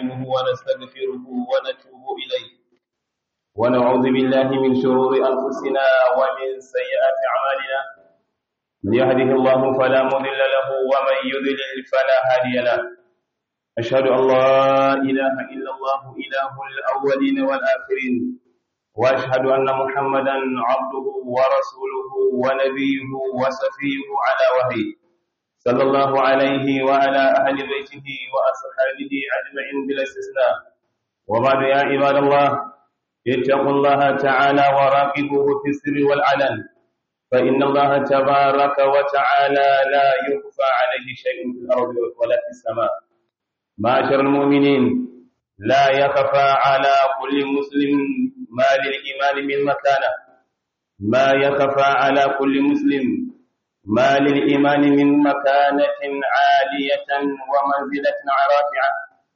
ونستعينه ونستغفره ونتوب إليه ونعوذ بالله من شرور أنفسنا ومن سيئات أعمالنا من يهده الله فلا مضل له ومن يضلل فلا هادي له أشهد أن لا إله إلا الله إله الأولين والآخرين وأشهد أن محمدا عبده ورسوله ونبيه وسفيه على وحيه صلى الله عليه وعلى أهل بيته وأصحابه أجمعين بلا استثناء وبعد يا عباد الله اتقوا الله تعالى وراقبوه في السر والعلن فإن الله تبارك وتعالى لا يخفى عليه شيء في الأرض ولا في السماء معاشر المؤمنين لا يخفى على كل مسلم ما للإيمان من مكانه ما يخفى على كل مسلم ما للإيمان من مكانة عالية ومنزلة رافعة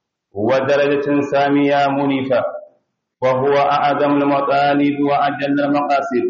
ودرجة سامية منيفة وهو أعظم المطالب وأجل المقاصد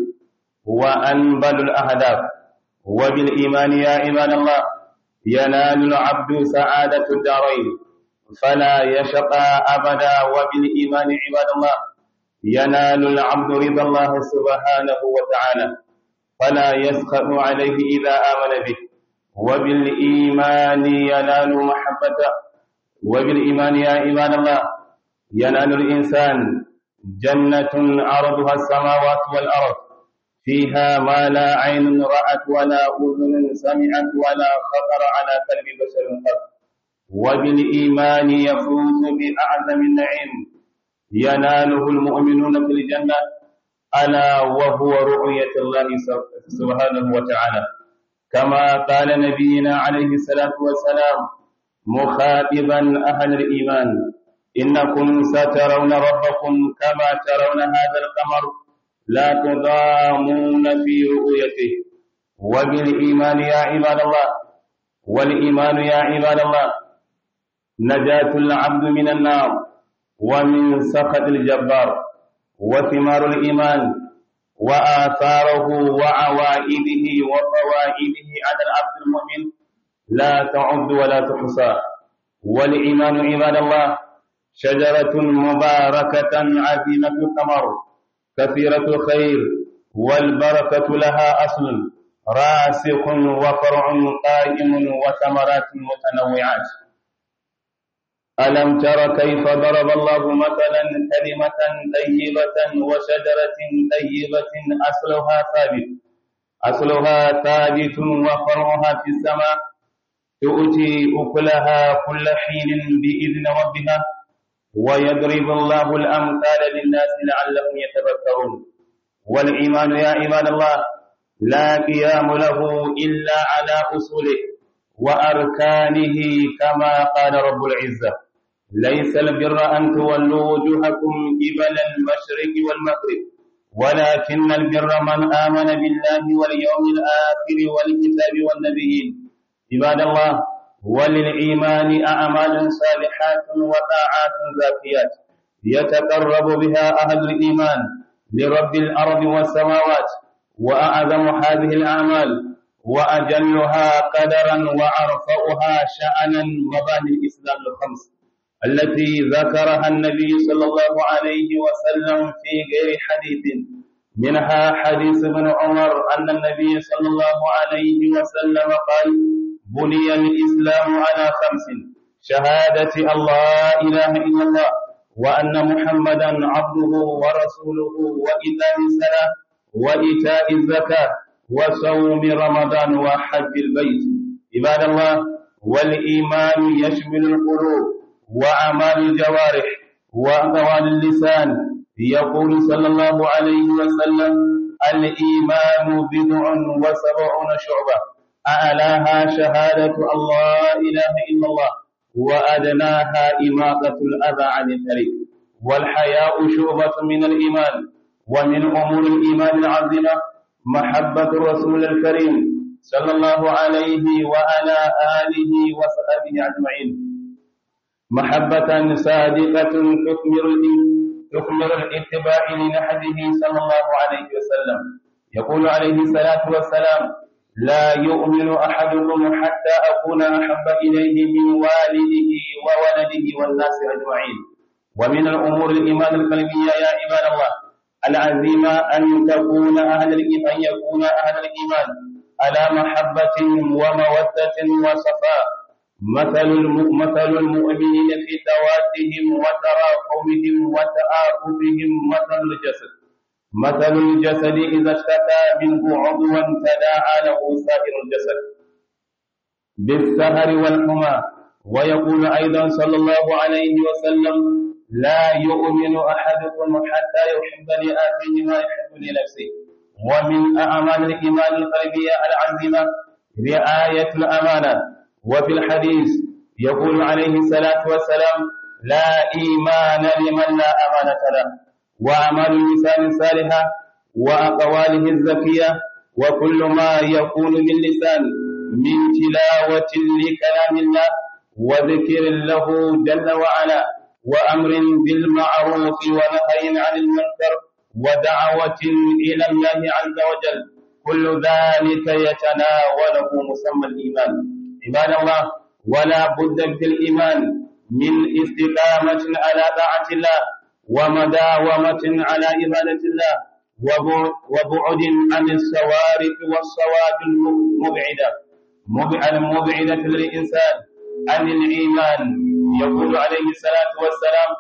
وأنبل الأهداف وبالإيمان يا عباد الله ينال العبد سعادة الدارين فلا يشقى أبدا وبالإيمان عباد الله ينال العبد رضا الله سبحانه وتعالى فلا يسخط عليه إذا آمن به وبالإيمان ينال محبته وبالإيمان يا عباد الله ينال الإنسان جنة عرضها السماوات والأرض فيها ما لا عين رأت ولا أذن سمعت ولا خطر على قلب بشر قط وبالإيمان يفوز بأعظم النعيم يناله المؤمنون في الجنة ألا وهو رؤية الله سبحانه وتعالى كما قال نبينا عليه الصلاة والسلام مخاطبا أهل الإيمان إنكم سترون ربكم كما ترون هذا القمر لا تضامون في رؤيته وبالإيمان يا عباد الله والإيمان يا عباد الله نجاة العبد من النار ومن سخط الجبار وثمار الإيمان وآثاره وعوائده وفوائده على العبد المؤمن لا تعد ولا تحصى والإيمان عباد الله شجرة مباركة عظيمة الثمر كثيرة الخير والبركة لها أصل راسخ وفرع قائم وثمرات متنوعات ألم تر كيف ضرب الله مثلا كلمة طيبة وشجرة طيبة أصلها ثابت أصلها ثابت وفرعها في السماء تؤتي أكلها كل حين بإذن ربها ويضرب الله الأمثال للناس لعلهم يتفكرون والإيمان يا عباد الله لا قيام له إلا على أصوله وأركانه كما قال رب العزة ليس البر أن تولوا وجوهكم قبل المشرق والمغرب ولكن البر من آمن بالله واليوم الآخر والكتاب والنبيين عباد الله وللإيمان أعمال صالحات وطاعات زاكيات يتقرب بها أهل الإيمان لرب الأرض والسماوات وأعظم هذه الأعمال وأجلها قدرا وأرفعها شأنا مباني الإسلام الخمس التي ذكرها النبي صلى الله عليه وسلم في غير حديث منها حديث ابن عمر أن النبي صلى الله عليه وسلم قال بني الإسلام على خمس شهادة الله إله إلا الله وأن محمدا عبده ورسوله وإيتاء الصلاة وإيتاء الزكاة وصوم رمضان وحج البيت عباد الله والإيمان يشمل القلوب وأعمال الجوارح وأقوال اللسان يقول صلى الله عليه وسلم الإيمان بضع وسبعون شعبة أعلاها شهادة الله إله إلا الله وأدناها إماطة الأذى عن الطريق والحياء شعبة من الإيمان ومن أمور الإيمان العظيمة محبة الرسول الكريم صلى الله عليه وعلى آله وصحبه أجمعين محبة صادقة تثمر تثمر الاتباع لنهجه صلى الله عليه وسلم يقول عليه الصلاة والسلام لا يؤمن أحدكم حتى أكون أحب إليه من والده وولده والناس أجمعين ومن الأمور الإيمان القلبية يا عباد الله العزيمة أن تكون أهل الإيمان أن يكون أهل الإيمان على محبة ومودة وصفاء مثل مثل المؤمنين في توادهم وتراحمهم وتآخذهم مثل الجسد مثل الجسد إذا اشتكى منه عضوا تداعى له سائر الجسد بالسهر والحمى ويقول أيضا صلى الله عليه وسلم لا يؤمن أحدكم حتى يحب لآخيه ما يحب لنفسه ومن أعمال الإيمان القلبية العزيمة رعاية الأمانة وفي الحديث يقول عليه الصلاة والسلام لا إيمان لمن لا أمانة له وأعمال اللسان الصالحة وأقواله الزكية وكل ما يكون من لسان من تلاوة لكلام الله وذكر له جل وعلا وأمر بالمعروف ونهي عن المنكر ودعوة إلى الله عز وجل كل ذلك يتناوله مسمى الإيمان عباد الله ولا بد في الإيمان من استقامة على طاعة الله ومداومة على عبادة الله وبعد عن السوارق والصواب المبعدة المبعدة للإنسان عن الإيمان يقول عليه الصلاة والسلام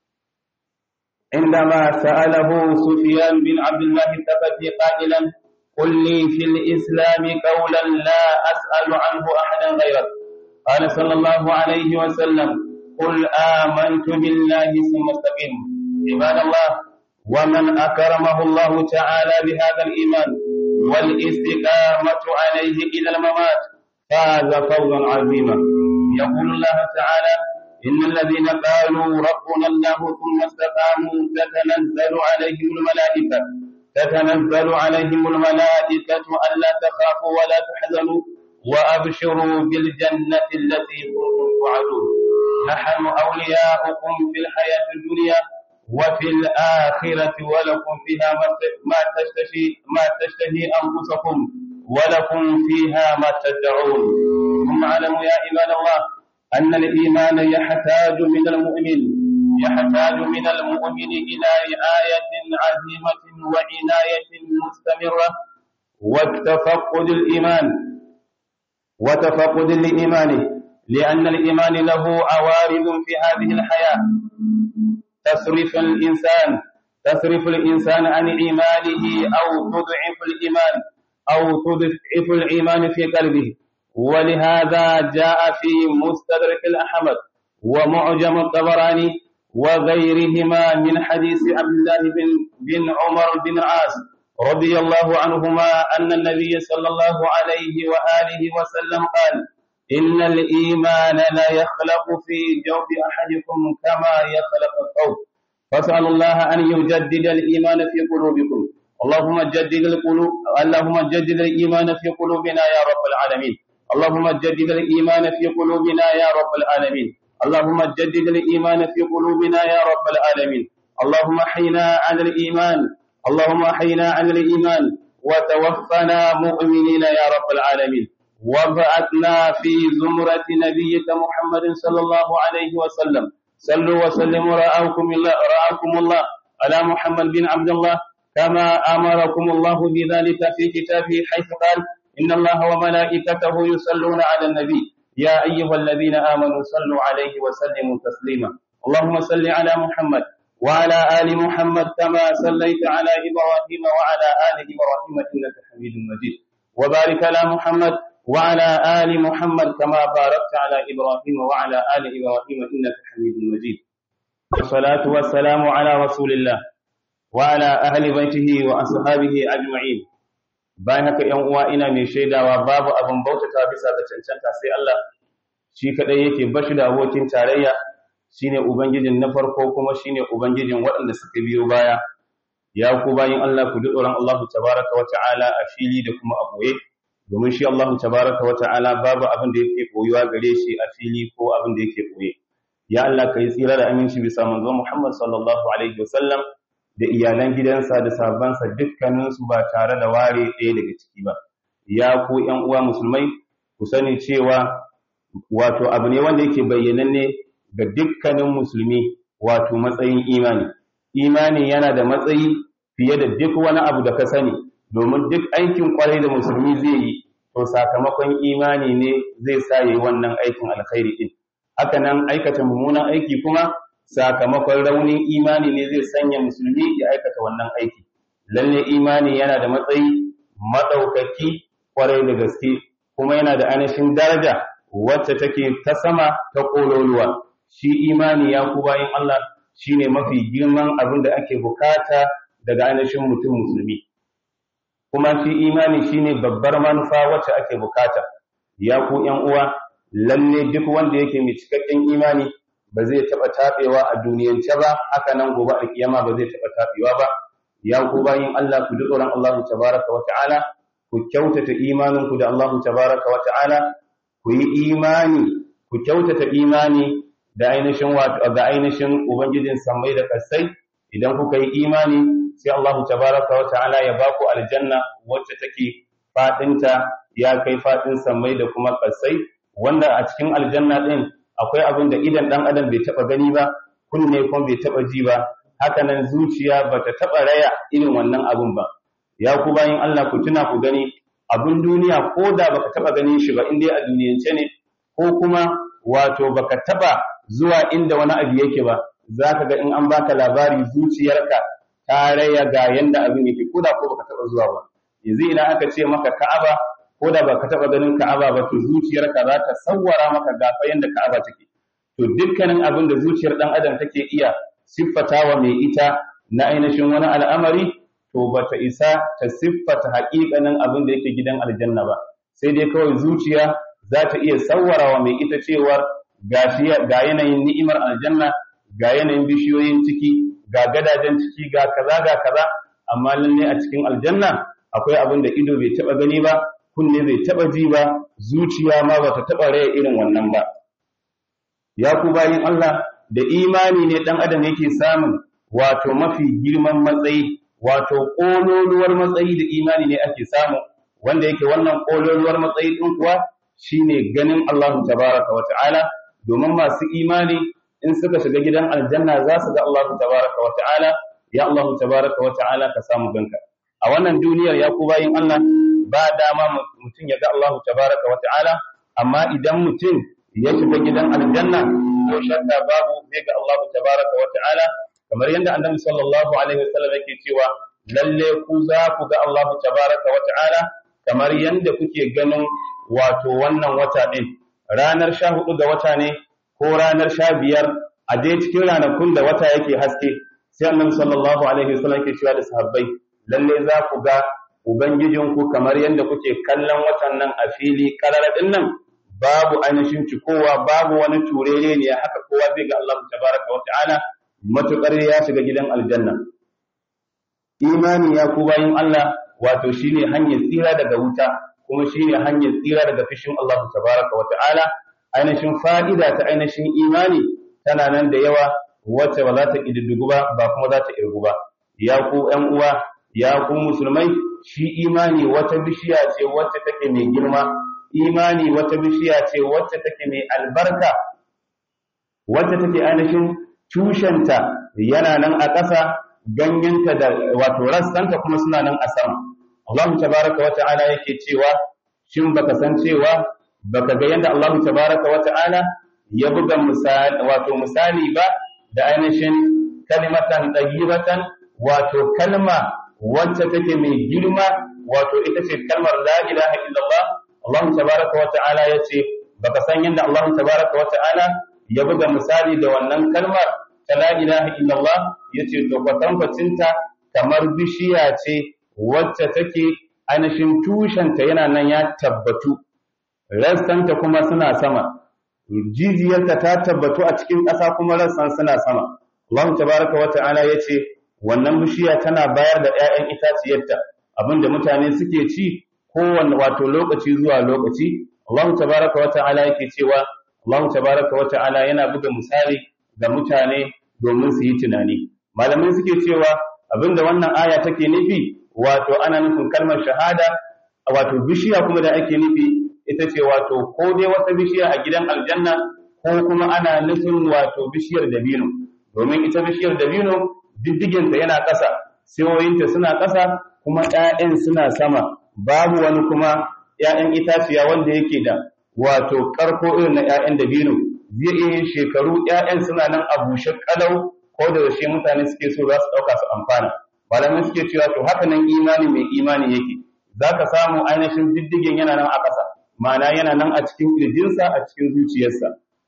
عندما سأله سفيان بن عبد الله الثقفي قائلا قل لي في الإسلام قولا لا أسأل عنه أحدا غيرك قال صلى الله عليه وسلم قل آمنت بالله ثم استقم عباد الله ومن أكرمه الله تعالى بهذا الإيمان والاستقامة عليه إلى الممات فاز فوزا عظيما يقول الله تعالى إن الذين قالوا ربنا الله ثم استقاموا تتنزل عليهم الملائكة تتنزل عليهم الملائكة ألا تخافوا ولا تحزنوا وأبشروا بالجنة التي كنتم توعدون نحن أولياؤكم في الحياة الدنيا وفي الآخرة ولكم فيها ما تشتهي ما تشتهي أنفسكم ولكم فيها ما تدعون ثم اعلموا يا عباد الله أن الإيمان يحتاج من المؤمن يحتاج من المؤمن إلى رعاية عزيمة وعناية مستمرة وتفقد الإيمان وتفقد لإيمانه لأن الإيمان له عوارض في هذه الحياة تصرف الإنسان تصرف الإنسان عن إيمانه أو تضعف الإيمان أو تضعف الإيمان في قلبه ولهذا جاء في مستدرك الأحمد ومعجم الطبراني وغيرهما من حديث عبد الله بن, بن عمر بن عاص رضي الله عنهما أن النبي صلى الله عليه وآله وسلم قال إن الإيمان لا يخلق في جوف أحدكم كما يخلق الثوب فاسأل الله أن يجدد الإيمان في قلوبكم اللهم جدد القلوب اللهم جدد الإيمان في قلوبنا يا رب العالمين اللهم جدد الإيمان في قلوبنا يا رب العالمين اللهم جدد الإيمان في قلوبنا يا رب العالمين اللهم حينا على الإيمان اللهم حينا على الإيمان وتوفنا مؤمنين يا رب العالمين وابعثنا في زمرة نبيك محمد صلى الله عليه وسلم صلوا وسلموا رأوكم الله رأوكم الله على محمد بن عبد الله كما أمركم الله بذلك في كتابه حيث قال إن الله وملائكته يصلون على النبي يا أيها الذين آمنوا صلوا عليه وسلموا تسليما اللهم صل على محمد وعلى آل محمد كما صليت على إبراهيم وعلى آل إبراهيم إنك حميد مجيد وبارك على محمد وعلى آل محمد كما باركت على إبراهيم وعلى آل إبراهيم إنك حميد مجيد والصلاة والسلام على رسول الله وعلى أهل بيته وأصحابه أجمعين bayan haka ‘yan uwa ina mai shaidawa babu abin bautata bisa ga cancanta sai Allah shi kaɗai yake bashi da abokin tarayya shine ubangijin na farko kuma shine ubangijin waɗanda suka biyo baya ya ku bayin Allah ku ji tsoron Allah tabaraka wa ta'ala a fili da kuma a ɓoye domin shi Allah tabaraka wa ta'ala babu abin da yake koyuwa gare shi a fili ko abin da yake ɓoye ya Allah ka yi tsira da aminci bisa manzo Muhammad sallallahu alaihi wasallam da iyalan gidansa da sahabbansa dukkaninsu ba tare da ware ɗaya daga ciki ba ya ku ƴan uwa musulmai ku sani cewa wato abu ne wanda yake bayyananne ga dukkanin musulmi wato matsayin imani imani yana da matsayi fiye da duk wani abu da ka sani domin duk aikin kwarai da musulmi zai yi to sakamakon imani ne zai sa yi wannan aikin alkhairi din haka nan aikata mummunan aiki kuma sakamakon raunin imani ne zai sanya musulmi ya aikata wannan aiki lalle imani yana da matsayi madaukaki kwarai da gaske kuma yana da ainihin daraja wacce take ta sama ta kololuwa shi imani ya ku bayin Allah shine mafi girman abin da ake bukata daga ainihin mutum musulmi kuma shi imani shine babbar manufa wacce ake bukata ya ku ƴan uwa lalle duk wanda yake mai cikakken imani ba zai taɓa taɓewa a duniyance ba haka nan gobe alkiyama ba zai taɓa taɓewa ba ya ku bayin Allah ku ji tsoron Allah tabaraka wa ta'ala ku kyautata imaninku da Allah tabaraka wa ta'ala ku yi imani ku kyautata imani da ainihin wato ga ainihin ubangijin samai da kasai idan kuka yi imani sai Allah tabaraka wa ta'ala ya ba ku aljanna wacce take fadinta ya kai fadin samai da kuma kasai wanda a cikin aljanna din akwai abin da idan dan adam bai taba gani ba kunne kuma bai taba ji ba haka nan zuciya bata taba raya irin wannan abun ba ya ku bayin Allah ku tuna ku gani abun duniya ko da baka taba ganin shi ba in dai a duniyance ne ko kuma wato baka taba zuwa inda wani abu yake ba zaka ga in an baka labari zuciyarka ta raya ga yanda abin yake ko da ko baka taba zuwa ba yanzu idan aka ce maka Ka'aba ko da baka taba ganin Ka'aba ba to zuciyarka za ta sawwara maka gafa yanda Ka'aba take to dukkanin abin da zuciyar dan adam take iya siffatawa mai ita na ainihin wani al'amari to bata isa ta siffata haƙiƙanin abin da yake gidan aljanna ba sai dai kawai zuciya za ta iya sawwarawa mai ita cewar ga yanayin ni'imar aljanna ga yanayin bishiyoyin ciki ga gadajen ciki ga kaza ga kaza amma lalle a cikin aljanna akwai abin da ido bai taba gani ba kunne bai taba ji ba zuciya ma bata taba raya irin wannan ba ya ku bayin Allah da imani ne dan adam yake samun wato mafi girman matsayi wato kololuwar matsayi da imani ne ake samu wanda yake wannan kololuwar matsayi din kuwa shine ganin Allah tabaraka wa ta'ala domin masu imani in suka shiga gidan aljanna za su ga Allah tabaraka wa ta'ala ya Allah tabaraka wa ta'ala ka samu ganka a wannan duniyar ya ku bayin Allah ba dama mutum ya ga Allah tabaraka wa ta'ala amma idan mutum ya shiga gidan aljanna ko shakka babu zai ga Allah tabaraka wa ta'ala kamar yadda annabi sallallahu alaihi wasallam yake cewa lalle ku za ku ga Allah tabaraka wa ta'ala kamar yadda kuke ganin wato wannan wata din ranar 14 ga wata ne ko ranar 15 a dai cikin ranakun da wata yake haske sai annabi sallallahu alaihi wasallam yake cewa da sahabbai lalle za ku ga ubangijinku kamar yadda kuke kallon watan nan a fili karara din nan babu ainihin cikowa babu wani turere ne haka kowa zai ga Allah tabaraka wa ta'ala matukar ya shiga gidan aljanna imani ya ku bayin Allah wato shine hanyar tsira daga wuta kuma shine hanyar tsira daga fishin Allah tabaraka wa ta'ala ainihin fa'ida ta ainihin imani tana nan da yawa wacce ba za ta kididdigu ba ba kuma za ta irgu ba ya ku ƴan uwa ya ku musulmai shi imani wata bishiya ce wacce take mai girma imani wata bishiya ce wacce take mai albarka wacce take ainihin tushenta yana nan a ƙasa ganyenta da wato rassanta kuma suna nan a sama Allah tabaraka wa ta'ala yake cewa shin baka san cewa baka ga yanda Allah tabaraka wa ta'ala ya buga misali wato misali ba da ainihin kalimatan tayyibatan wato kalma wacce take mai girma wato ita ce kalmar la ilaha illallah Allah tabaraka wa ta'ala yace baka san yanda Allah tabaraka wa ta'ala ya buga misali da wannan kalmar ta la ilaha illallah yace to kwatankwacinta kamar bishiya ce wacce take ainihin tushenta yana nan ya tabbatu rassanta kuma suna sama jijiyarta ta tabbatu a cikin ƙasa kuma rassan suna sama Allah tabaraka wa ta'ala yace wannan bishiya tana bayar da ƴaƴan itaciyarta abinda mutane suke ci kowanne wato lokaci zuwa lokaci Allah tabaraka wa ta'ala yake cewa Allah tabaraka wa ta'ala yana buga misali ga mutane domin su yi tunani malamai suke cewa abinda wannan aya take nufi wato ana nufin kalmar shahada wato bishiya kuma da ake nufi ita ce wato ko dai wata bishiya a gidan aljanna ko kuma ana nufin wato bishiyar dabino domin ita bishiyar dabino diddiginta yana ƙasa siyoyinta suna ƙasa kuma ‘ya'yan suna sama babu wani kuma ‘ya'yan itaciya wanda yake da wato ƙarko irin na ‘ya'yan dabino zai iya yin shekaru ‘ya'yan suna nan a bushe ƙalau ko da yaushe mutane suke so za su ɗauka su amfana malamai suke cewa to haka nan imani mai imani yake za ka samu ainihin diddigin yana nan a ƙasa ma'ana yana nan a cikin ƙirjinsa a cikin zuciyarsa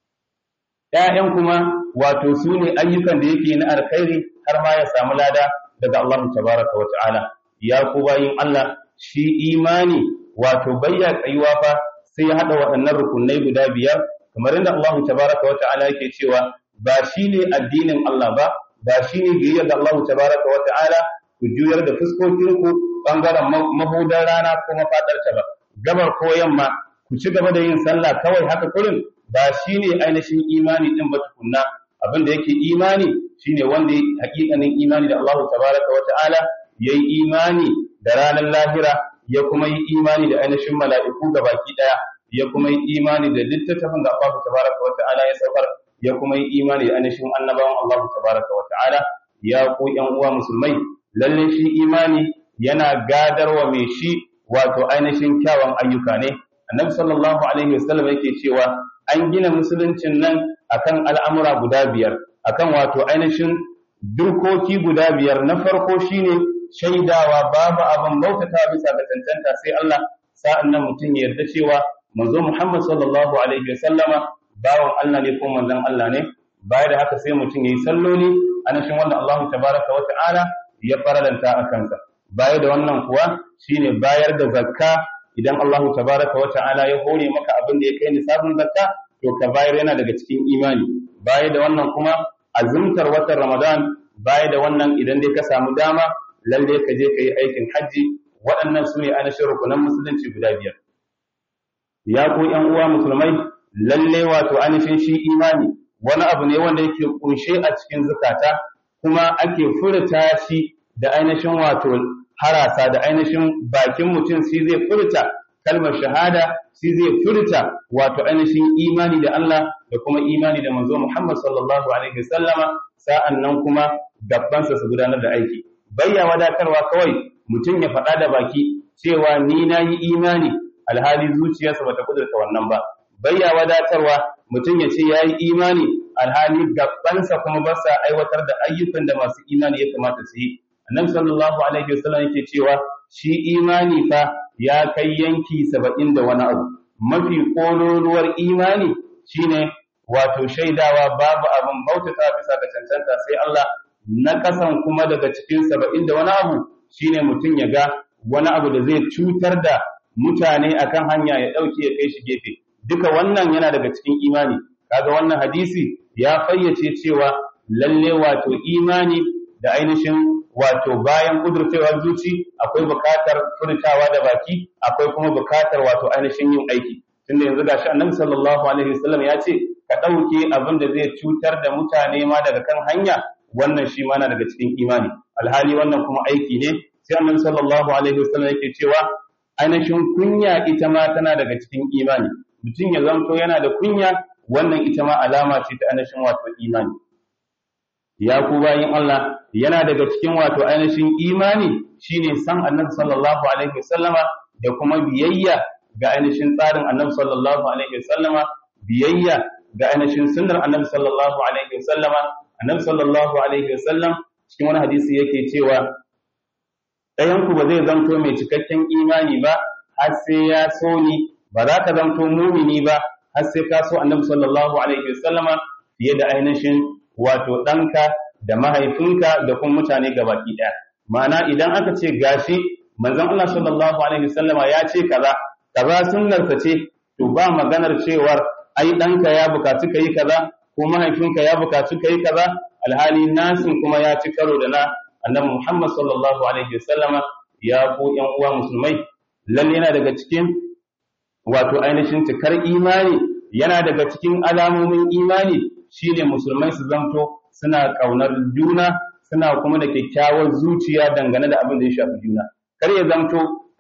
‘ya'yan kuma wato su ne ayyukan da yake na alkhairi har ma ya samu lada daga Allah tabaraka wa ta'ala ya ku bayin Allah shi imani wato bayya tsayuwa fa sai ya haɗa waɗannan rukunai guda biyar kamar yadda Allah tabaraka wa ta'ala yake cewa ba shi ne addinin Allah ba ba shi ne biyayya ga Allah tabaraka wa ta'ala ku juyar da fuskokinku ɓangaren mahudar rana ko mafaɗarta ba gabar ko yamma ku ci gaba da yin sallah kawai haka kurin ba shi ne ainihin imani ɗin ba tukunna abin da yake imani shine wanda ya hakikanin imani da Allah tabaraka wa ta'ala ya yi imani da ranar lahira ya kuma yi imani da ainihin mala'iku ga baki ɗaya ya kuma yi imani da littattafin da Allah tabaraka wa ta'ala ya saukar ya kuma yi imani da ainihin annabawan Allah tabaraka wa ta'ala ya ku ƴan uwa musulmai lalle shi imani yana gadarwa mai shi wato ainihin kyawun ayyuka ne annabi sallallahu alaihi wasallam yake cewa an gina musuluncin nan akan al'amura guda biyar akan wato ainihin dokoki guda biyar na farko shine shaidawa babu abin bautata bisa ga tantanta sai Allah sa'an nan mutum ya yarda cewa manzo Muhammad sallallahu alaihi wasallama bawan Allah ne ko manzon Allah ne baya da haka sai mutum yayi salloli anashin wanda Allah tabaraka wa ta'ala ya faralanta a kansa baya da wannan kuwa shine bayar da zakka idan Allah tabaraka wa ta'ala ya hore maka abin da ya kai nisabin zakka to ka bayar yana daga cikin imani baya da wannan kuma azumtar watan Ramadan baya da wannan idan dai ka samu dama lalle ka je ka yi aikin hajji waɗannan su ne ainihin rukunan musulunci guda biyar ya ku ƴan uwa musulmai lalle wato ainihin shi imani wani abu ne wanda yake kunshe a cikin zukata kuma ake furta shi da ainihin wato harasa da ainihin bakin mutum shi zai furta kalmar shahada shi zai furta wato ainihin imani da Allah da kuma imani da manzo Muhammad sallallahu alaihi wasallama sa'an nan kuma gabbansa su gudanar da aiki bayya wadatarwa kawai mutum ya faɗa da baki cewa ni na yi imani alhali zuciyarsa bata kudurta wannan ba bayya wadatarwa mutum ya ce ya yi imani alhali gabbansa kuma ba sa aiwatar da ayyukan da masu imani ya kamata su yi annabi sallallahu alaihi wasallam yake cewa shi imani fa ya kai yanki saba'in da wani abu mafi ƙololuwar imani shine wato shaidawa babu abin bautata bisa ga cancanta sai Allah na kasan kuma daga cikin saba'in da wani abu shine mutum ya ga wani abu da zai cutar da mutane akan hanya ya ɗauke ya kai shi gefe duka wannan yana daga cikin imani kaga wannan hadisi ya fayyace cewa lalle wato imani da ainihin wato bayan kudurcewar zuci akwai bukatar furtawa da baki akwai kuma bukatar wato ainihin yin aiki tunda yanzu gashi annabi sallallahu alaihi wasallam ya ce ka ɗauke abin da zai cutar da mutane ma daga kan hanya wannan shi ma na daga cikin imani alhali wannan kuma aiki ne sai annabi sallallahu alaihi wasallam yake cewa ainihin kunya ita ma tana daga cikin imani mutum ya zanto yana da kunya wannan ita ma alama ce ta ainihin wato imani ya ku bayin Allah yana daga cikin wato ainihin imani shine san annabi sallallahu alaihi wasallama da kuma biyayya ga ainihin tsarin annabi sallallahu alaihi wasallama biyayya ga ainihin sunnar annabi sallallahu alaihi wasallama annabi sallallahu alaihi wasallam cikin wani hadisi yake cewa ɗayan ku ba zai zanto mai cikakken imani ba har sai ya so ni ba za ka zanto mumini ba har sai ka so annabi sallallahu alaihi wasallama fiye da ainihin wato ɗanka da mahaifinka da kuma mutane gabaki ɗaya ma'ana idan aka ce gashi manzon Allah sallallahu alaihi wasallama ya ce kaza kaza sunnarsa ce to ba maganar cewar ai ɗanka ya bukaci ka yi kaza ko mahaifinka ya bukaci ka yi kaza alhali nasin kuma ya ci karo da na annabi Muhammad sallallahu alaihi wasallama ya ku ƴan uwa musulmai lalle yana daga cikin wato ainihin cikar imani yana daga cikin alamomin imani shine musulmai su zanto suna ƙaunar juna suna kuma da kyakkyawar zuciya dangane da abin da ya shafi juna kar ya zanto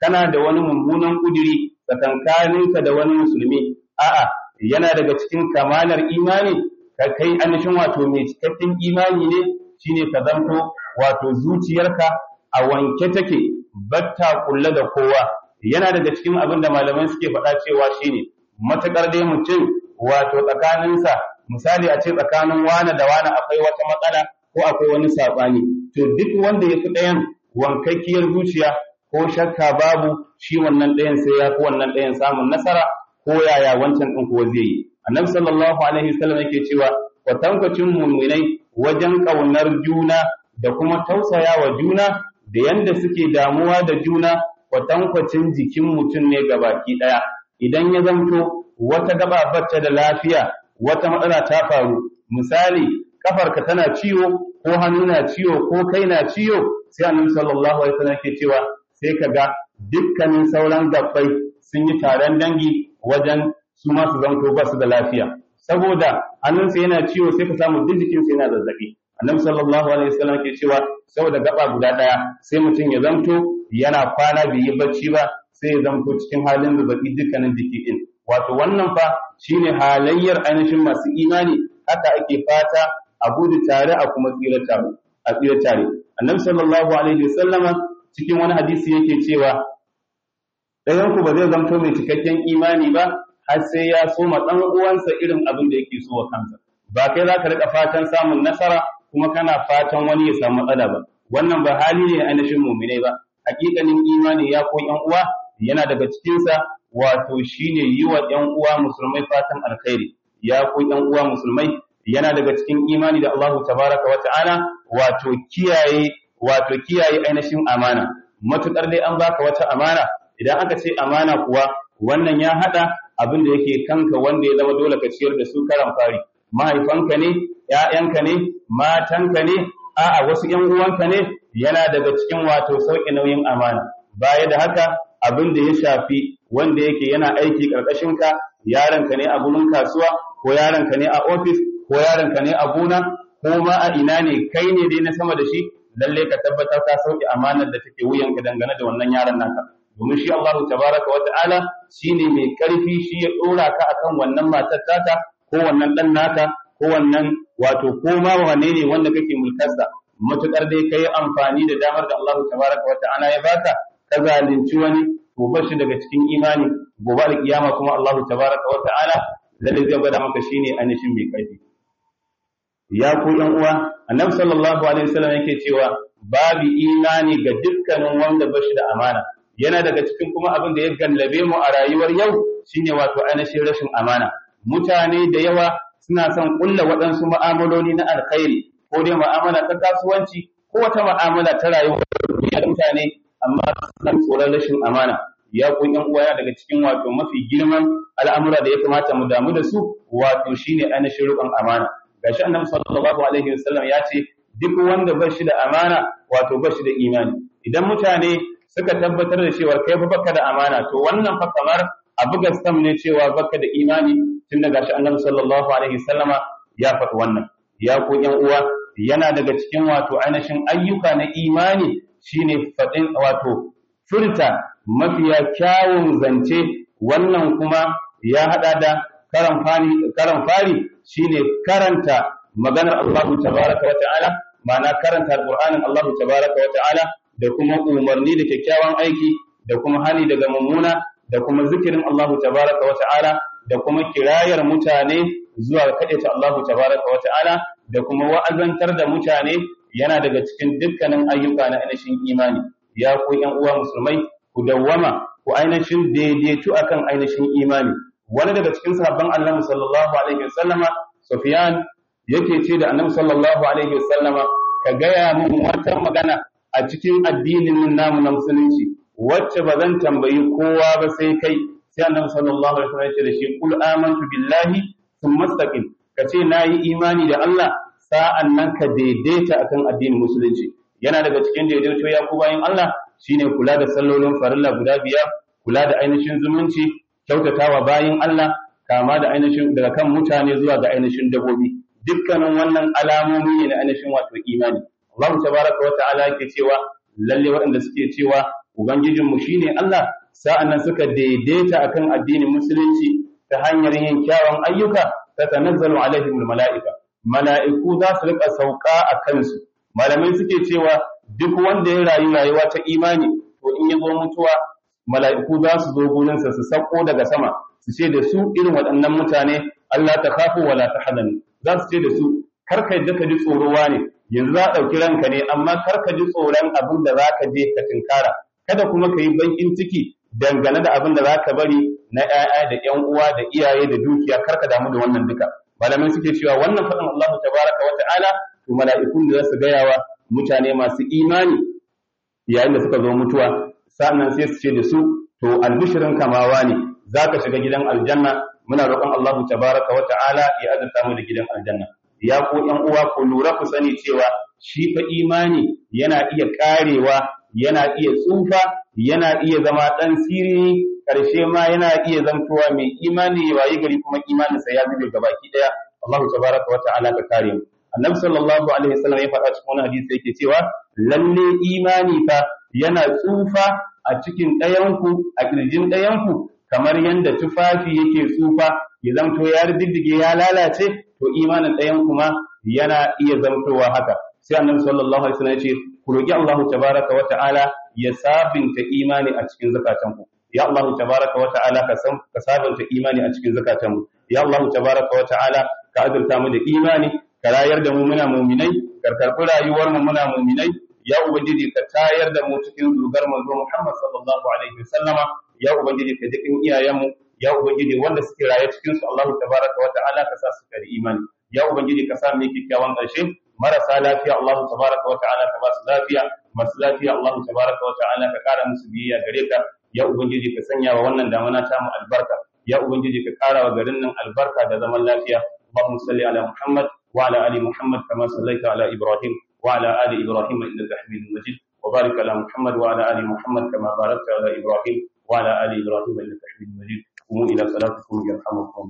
kana da wani mummunan kudiri tsakankaninka da wani musulmi a'a yana daga cikin kamalar imani ka kai anishin wato mai cikakken imani ne shine ka zanto wato zuciyarka a wanke take batta kulle da kowa yana daga cikin abin da malamai suke faɗa cewa shine matakar dai mutum wato tsakaninsa misali a ce tsakanin wane da wane akwai wata matsala ko akwai wani saɓani to duk wanda ya fi ɗayan wankakkiyar zuciya ko shakka babu shi wannan ɗayan sai ya fi wannan ɗayan samun nasara ko yaya wancan ɗin kuwa zai yi annabi sallallahu alaihi wasallam yake cewa kwatankwacin muminai wajen ƙaunar juna da kuma tausaya wa juna da yanda suke damuwa da juna kwatankwacin jikin mutum ne baki ɗaya idan ya zamto wata gaba bacce da lafiya wata matsala ta faru misali kafarka tana ciwo ko hannu na ciwo ko kai na ciwo sai annabi sallallahu alaihi wasallam ke cewa sai ka ga dukkanin sauran gabbai sun yi taron dangi wajen su ma su zanto ba su da lafiya saboda hannunsa yana ciwo sai ka samu duk jikinsa yana zazzabi annabi sallallahu alaihi wasallam ke cewa saboda gaba guda daya sai mutum ya zanto yana kwana bai yi bacci ba sai ya zanto cikin halin zazzabi dukkanin jiki din wato wannan fa shine halayyar ainihin masu imani haka ake fata a gudu tare a kuma tsira tare a tsira tare annabi sallallahu alaihi wasallama cikin wani hadisi yake cewa ɗayan ku ba zai zanto mai cikakken imani ba har sai ya soma ɗan uwansa irin abin da yake so wa kansa ba kai za ka riƙa fatan samun nasara kuma kana fatan wani ya samu matsala ba wannan ba hali ne ainihin muminai ba hakikanin imani ya ko ƴan uwa yana daga cikinsa wato shine yi wa ƴan uwa musulmai fatan alkhairi ya ko ƴan uwa musulmai yana daga cikin imani da Allahu tabaraka wa ta'ala wato kiyaye wato kiyaye ainihin amana matukar dai an baka wata amana idan aka ce amana kuwa wannan ya hada abin da yake kanka wanda ya zama dole ka ciyar da su karan fari mahaifanka ne ƴaƴanka ne matanka ne a'a wasu ƴan uwanka ne yana daga cikin wato sauƙi nauyin amana baya da haka abin da ya shafi wanda yake yana aiki ƙarƙashin ka yaronka ne a gurin kasuwa ko yaronka ne a ofis ko yaronka ne a gona ko ma a ina ne kai ne dai na sama da shi lalle ka tabbatar ka sauke amanar da take wuyanka dangane da wannan yaron naka domin shi Allahu tabaraka wa ta'ala shine mai karfi shi ya dora ka akan wannan matar taka ko wannan dan naka ko wannan wato ko ma wane ne wanda kake mulkarsa matukar dai kai amfani da damar da Allahu tabaraka wa ta'ala ya baka ka zalunci wani gobe shi daga cikin imani gobe alkiyama kuma Allahu tabaraka wa ta'ala lalle zai gwada maka shine ainihin mai karfi ya ku yan uwa annabi sallallahu alaihi wasallam yake cewa babu imani ga dukkanin wanda bashi da amana yana daga cikin kuma abin da ya gallabe mu a rayuwar yau shine wato ainihin rashin amana mutane da yawa suna son kulla waɗansu mu'amaloli na alkhairi ko dai mu'amala ta kasuwanci ko wata mu'amala ta rayuwar mutane amma suna tsoron rashin amana ya ku yan uwa daga cikin wato mafi girman al'amura da ya kamata mu damu da su wato shine ainihin riƙon amana gashi annabi sallallahu alaihi wasallam ya ce duk wanda ba shi da amana wato ba shi da imani idan mutane suka tabbatar da cewa kai fa baka da amana to wannan fa kamar abu gaskam ne cewa baka da imani tun da gashi annabi sallallahu alaihi wasallama ya faɗi wannan ya ku yan uwa yana daga cikin wato ainihin ayyuka na imani shine faɗin wato furta mafiya kyawun zance wannan kuma ya hada da karan fari karan fari shine karanta maganar Allah tabaraka wa ta'ala ma'ana karanta alqur'anin Allah tabaraka wa ta'ala da kuma umarni da kyakkyawan aiki da kuma hani daga mummuna da kuma zikirin Allah tabaraka wa ta'ala da kuma kirayar mutane zuwa kaɗaita Allah tabaraka wa ta'ala da kuma wa'azantar da mutane yana daga cikin dukkanin ayyuka na ainihin imani ya ku ƴan uwa musulmai ku dawwama ku ainihin daidaitu akan ainihin imani wani daga cikin sahabban Annabi sallallahu alaihi wasallama Sufyan yake ce da Annabi sallallahu alaihi wasallama ka gaya min wata magana a cikin addinin namu na musulunci wacce ba zan tambayi kowa ba sai kai sai Annabi sallallahu alaihi wasallam ya ce da shi kul amantu billahi thumma istaqim ka ce nayi imani da Allah sa'an nan ka daidaita akan addinin musulunci yana daga cikin daidaito ya ku bayin Allah shine kula da sallolin farilla guda biyar kula da ainihin zumunci kyautatawa bayin Allah kama da ainihin daga kan mutane zuwa ga ainihin dabobi dukkanin wannan alamomi ne na ainihin wato imani Allah tabaraka wa ta'ala yake cewa lalle waɗanda suke cewa ubangijinmu shine Allah sa'annan suka daidaita akan addinin musulunci ta hanyar yin kyawun ayyuka tatanazzalu alaihimul mala'ika mala'iku za su rika sauka a kansu malamai suke cewa duk wanda ya rayu rayuwa ta imani to in ya zo mutuwa mala'iku za su zo gurinsa su sauko daga sama su ce da su irin waɗannan mutane Allah ta kafu wala ta hadani za su ce da su kar ka yadda ka ji tsorowa ne yanzu za a ɗauki ranka ne amma kar ka ji tsoron abin da za ka je ka tinkara kada kuma ka yi bankin ciki dangane da abin da za ka bari na ‘ya'ya da ‘yan uwa da iyaye da dukiya kar ka damu da wannan duka malamai suke cewa wannan faɗin Allah tabaraka wa ta'ala to mala'ikun da za su gaya wa mutane masu imani yayin da suka zo mutuwa sannan sai su ce da su to albishirin kamawa ne za ka shiga gidan aljanna muna roƙon Allah tabaraka wa ta'ala ya azurta mu da gidan aljanna ya ko ƴan uwa ku lura ku sani cewa shi fa imani yana iya karewa yana iya tsufa yana iya zama dan sirri karshe ma yana iya zantowa mai imani ya wayi gari kuma imaninsa ya zube gabaki daya Allah tabaraka wa ta'ala ka kare mu annabi sallallahu alaihi wasallam ya faɗa cikin wani hadisi yake cewa lalle imani fa yana tsufa a cikin ɗayanku a kirjin ɗayanku kamar yadda tufafi yake tsufa ya zamto ya diddige ya lalace to imanin ɗayan kuma yana iya zamtowa haka sai annabi sallallahu alaihi wasallam ya ce ku roki Allah tabaraka wa ta'ala ya sabinta imani a cikin zakatanku ya Allah tabaraka wa ta'ala ka san ka sabinta imani a cikin zakatanmu ya Allah tabaraka wa ta'ala ka azurta mu da imani ka rayar da mu muna mu'minai ka karɓi rayuwar mu muna mu'minai ya ubangiji ka tayar da mu cikin zugar manzo Muhammad sallallahu alaihi wasallama ya ubangiji ka jikin iyayenmu ya ubangiji wanda suke raye cikin su Allah tabaraka wa ta'ala ka sa su kari imani ya ubangiji ka sa mu kyakkyawan ƙarshe marasa lafiya Allah tabaraka wa ta'ala ka ba su lafiya masu lafiya Allah tabaraka wa ta'ala ka kara musu biyayya gare ka ya ubangiji ka sanya wa wannan damana ta mu albarka ya ubangiji ka kara wa garin nan albarka da zaman lafiya اللهم صل على محمد وعلى ال محمد كما صليت على ابراهيم وعلى ال ابراهيم انك حميد مجيد وبارك على محمد وعلى ال محمد كما باركت على ابراهيم وعلى ال ابراهيم انك حميد مجيد قوموا الى صلاتكم يرحمكم